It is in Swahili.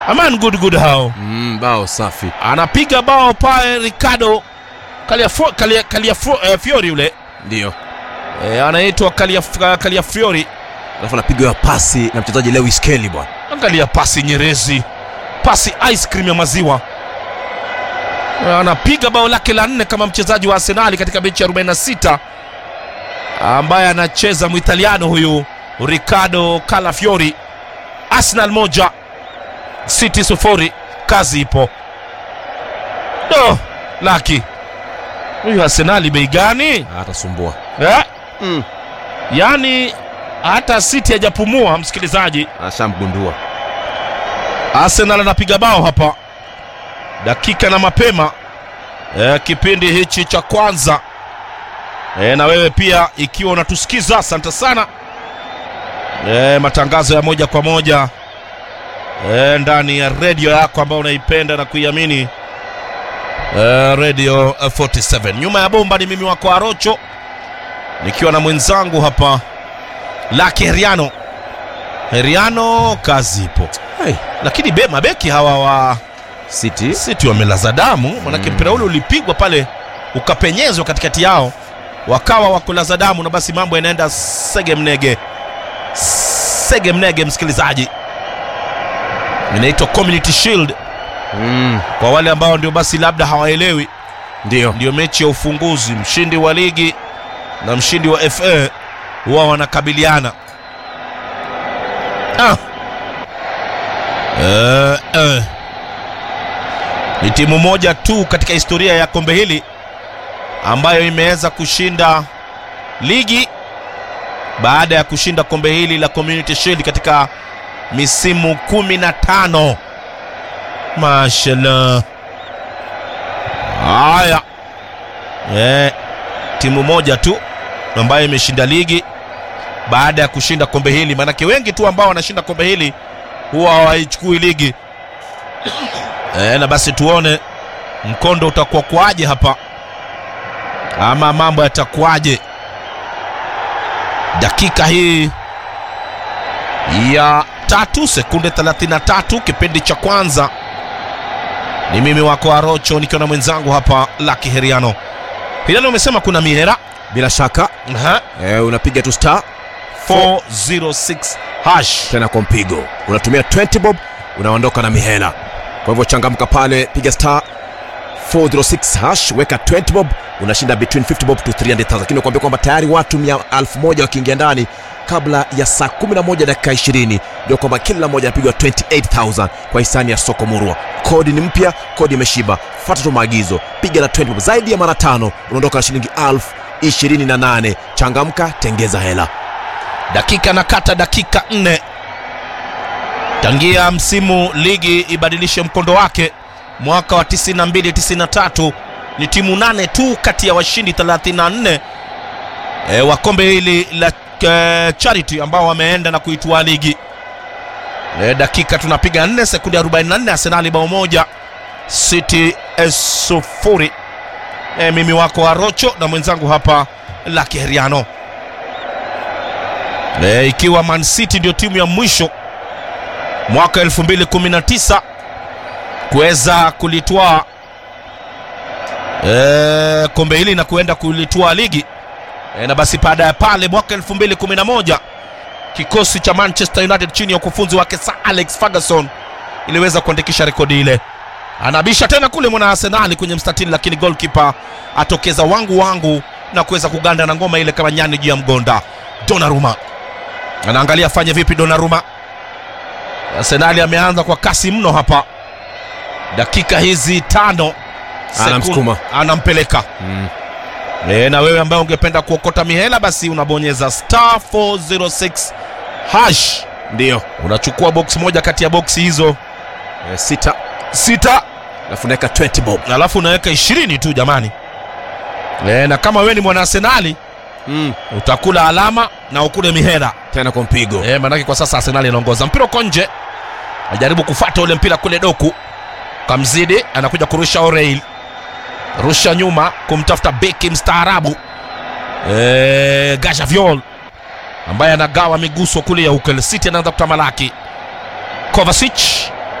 Aman good good hao Mm, bao safi. anapiga bao pale Ricardo Caliafro, Calia, Caliafro, eh, Fiori yule Ndio. eh, anaitwa Calia, Caliafiori. Alafu anapiga pasi na mchezaji Lewis Kelly bwana. Angalia pasi nyerezi, pasi ice cream ya maziwa. Eh, Anapiga bao lake la nne kama mchezaji wa Arsenali katika mechi ya 46 ambaye anacheza Mwitaliano huyu Ricardo Calafiori. Arsenal moja City sufuri, kazi ipo. Do laki huyu Arsenali bei gani Atasumbua. eh? Mm. Yaani hata City hajapumua msikilizaji. Ashamgundua. Arsenal anapiga bao hapa dakika na mapema e, kipindi hichi cha kwanza e, na wewe pia ikiwa unatusikiza asante sana e, matangazo ya moja kwa moja e, ndani ya redio yako ambayo unaipenda na kuiamini e, radio eh, 47 nyuma ya bomba ni mimi wako Arocho nikiwa na mwenzangu hapa Laki Heriano Heriano kazi ipo Hey. lakini be, mabeki hawa wa City. City wamelaza damu, manake Mm. mpira ule ulipigwa pale ukapenyezwa katikati yao, wakawa wakulaza damu, na basi mambo yanaenda sege mnege, sege mnege. Msikilizaji, inaitwa Community Shield Mm. kwa wale ambao ndio basi labda hawaelewi, Ndio. ndio mechi ya ufunguzi. Mshindi wa ligi na mshindi wa FA huwa wanakabiliana. Ah. Eh, eh. Ni timu moja tu katika historia ya kombe hili ambayo imeweza kushinda ligi baada ya kushinda kombe hili la Community Shield katika misimu kumi na tano. Mashallah. Haya, eh, timu moja tu ambayo imeshinda ligi baada ya kushinda kombe hili. Maanake wengi tu ambao wanashinda kombe hili huwa hawaichukui ligi eh, na basi tuone mkondo utakuwa kwaje hapa, ama mambo yatakuwaje dakika hii ya tatu sekunde 33 kipindi cha kwanza. Ni mimi wako Arocho nikiwa na mwenzangu hapa Laki Heriano. Heriano, umesema kuna mihera Bila shaka Aha, eh, unapiga tu star 406 hash. tena kwa mpigo. Unatumia 20 bob unaondoka na mihela. Kwa hivyo changamka pale, piga star 406 hash, weka 20 bob, unashinda between 50 bob to 300,000. Lakini nakwambia kwamba tayari watu 1000 wakiingia ndani kabla ya saa 11 dakika 20, ndio kwamba kila mmoja anapigwa 28000 kwa hisani ya soko murwa. Kodi ni mpya, kodi imeshiba. Fuata tu maagizo, piga na 20 bob zaidi ya mara tano, unaondoka na shilingi 1028. Changamka, tengeza hela. dakika na kata dakika nne tangia msimu ligi ibadilishe mkondo wake mwaka wa 92 93 ni timu nane tu kati ya washindi 34 e, wa kombe hili la e, charity ambao wameenda na kuitwaa ligi e, dakika tunapiga 4 sekunde 44 arsenali bao moja city eh, sufuri e, mimi wako arocho na mwenzangu hapa laki heriano e, ikiwa Man City ndio timu ya mwisho mwaka 2019 kuweza kulitwaa e, kombe hili na kuenda kulitwaa ligi e, na basi baada ya pale mwaka 2011 kikosi cha Manchester United chini ya ukufunzi wake Sir Alex Ferguson iliweza kuandikisha rekodi ile. Anabisha tena kule mwana Arsenali kwenye mstatili, lakini goalkeeper atokeza wangu wangu na kuweza kuganda na ngoma ile kama nyani juu ya mgonda. Donnarumma anaangalia afanye vipi Donnarumma. Arsenali ameanza kwa kasi mno hapa, dakika hizi tano sekunde- Anamsukuma. anampeleka Mm. e, na wewe ambaye ungependa kuokota mihela basi unabonyeza star 406 hash, Ndio. unachukua box moja kati ya boksi hizo Eh, sita sita, alafu naweka 20 bob alafu unaweka ishirini tu jamani. E, na kama wewe ni mwana Arsenali mm. utakula alama na ukule mihela tena kwa mpigo e, manake kwa sasa Arsenali anaongoza. Mpira uko nje, ajaribu kufuata ule mpira kule, Doku kamzidi, anakuja kurusha O'Reil, rusha nyuma kumtafuta beki mstaarabu e, Gajaviol ambaye anagawa miguso kule ya Hukel City, anaanza kutamalaki Kovacic